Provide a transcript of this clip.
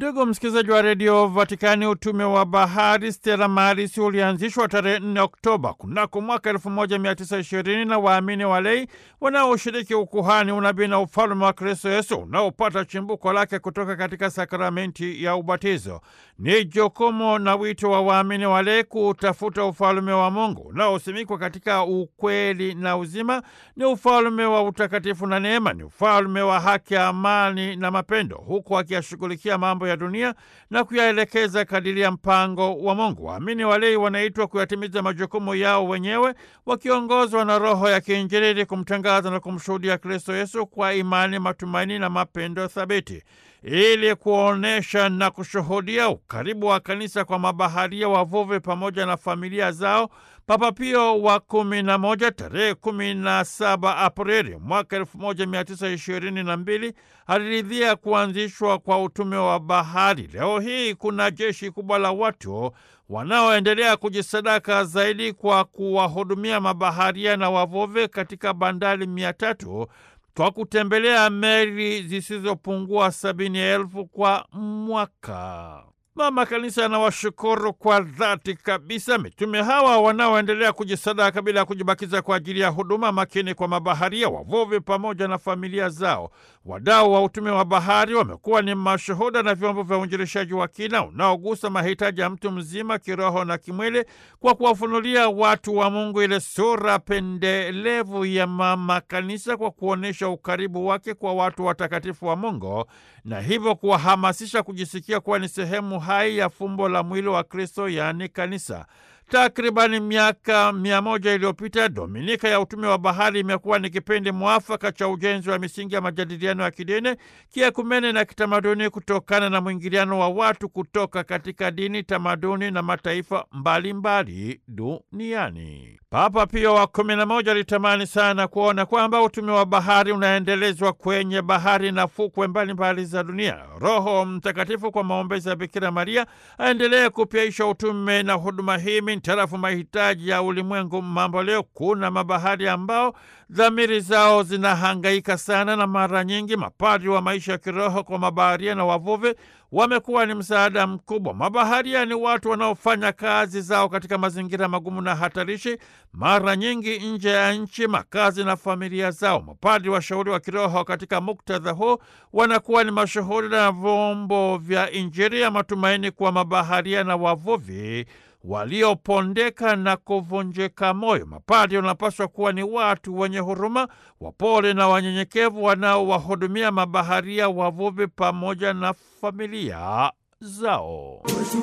Ndugu msikilizaji wa redio Vatikani, utume wa bahari Stella Maris ulianzishwa tarehe 4 Oktoba kunako mwaka 1920 na waamini walei wanaoshiriki ukuhani, unabii na ufalume wa Kristo Yesu unaopata chimbuko lake kutoka katika sakramenti ya ubatizo. Ni jukumu na wito wa waamini walei kutafuta ufalume wa Mungu unaosimikwa katika ukweli na uzima. Ni ufalume wa utakatifu na neema, ni ufalume wa haki, amani na mapendo, huku akiyashughulikia mambo ya dunia na kuyaelekeza kadiri ya mpango wa Mungu. Waamini walei wanaitwa kuyatimiza majukumu yao wenyewe wakiongozwa na Roho ya kiinjili ili kumtangaza na kumshuhudia Kristo Yesu kwa imani, matumaini na mapendo thabiti ili kuonyesha na kushuhudia ukaribu wa kanisa kwa mabaharia, wavuvi pamoja na familia zao. Papa Pio wa kumi na moja tarehe kumi na saba Aprili mwaka elfu moja mia tisa ishirini na mbili aliridhia kuanzishwa kwa utume wa bahari. Leo hii kuna jeshi kubwa la watu wanaoendelea kujisadaka zaidi kwa kuwahudumia mabaharia na wavuvi katika bandari mia tatu kwa kutembelea meli zisizopungua sabini elfu kwa mwaka. Mama Kanisa anawashukuru kwa dhati kabisa mitume hawa wanaoendelea kujisadaka bila ya kujibakiza kwa ajili ya huduma makini kwa mabaharia, wavuvi pamoja na familia zao. Wadau wa utume wa bahari wamekuwa ni mashuhuda na vyombo vya uinjilishaji wa kina unaogusa mahitaji ya mtu mzima kiroho na kimwili, kwa kuwafunulia watu wa Mungu ile sura pendelevu ya Mama Kanisa, kwa kuonyesha ukaribu wake kwa watu watakatifu wa Mungu na hivyo kuwahamasisha kujisikia kuwa ni sehemu hai ya fumbo la mwili wa Kristo, yaani kanisa. Takribani miaka mia moja iliyopita Dominika ya utume wa bahari imekuwa ni kipindi mwafaka cha ujenzi wa misingi ya majadiliano ya kidini, kiekumene na kitamaduni kutokana na mwingiliano wa watu kutoka katika dini, tamaduni na mataifa mbalimbali duniani. Papa Pio wa kumi na moja alitamani sana kuona kwamba utume wa bahari unaendelezwa kwenye bahari na fukwe mbalimbali za dunia. Roho Mtakatifu kwa maombezi ya Bikira Maria aendelee kupyaisha utume na huduma hii mintarafu mahitaji ya ulimwengu mambo leo. Kuna mabahari ambao dhamiri zao zinahangaika sana, na mara nyingi mapadri wa maisha ya kiroho kwa mabaharia na wavuvi wamekuwa ni msaada mkubwa. Mabaharia ni watu wanaofanya kazi zao katika mazingira magumu na hatarishi, mara nyingi nje ya nchi, makazi na familia zao. Mapadri washauri wa kiroho katika muktadha huu wanakuwa ni mashuhuri na vyombo vya Injili ya matumaini kwa mabaharia na wavuvi waliopondeka na kuvunjika moyo. Mapadri wanapaswa kuwa ni watu wenye huruma, wapole na wanyenyekevu, wanaowahudumia mabaharia, wavuvi pamoja na familia zao.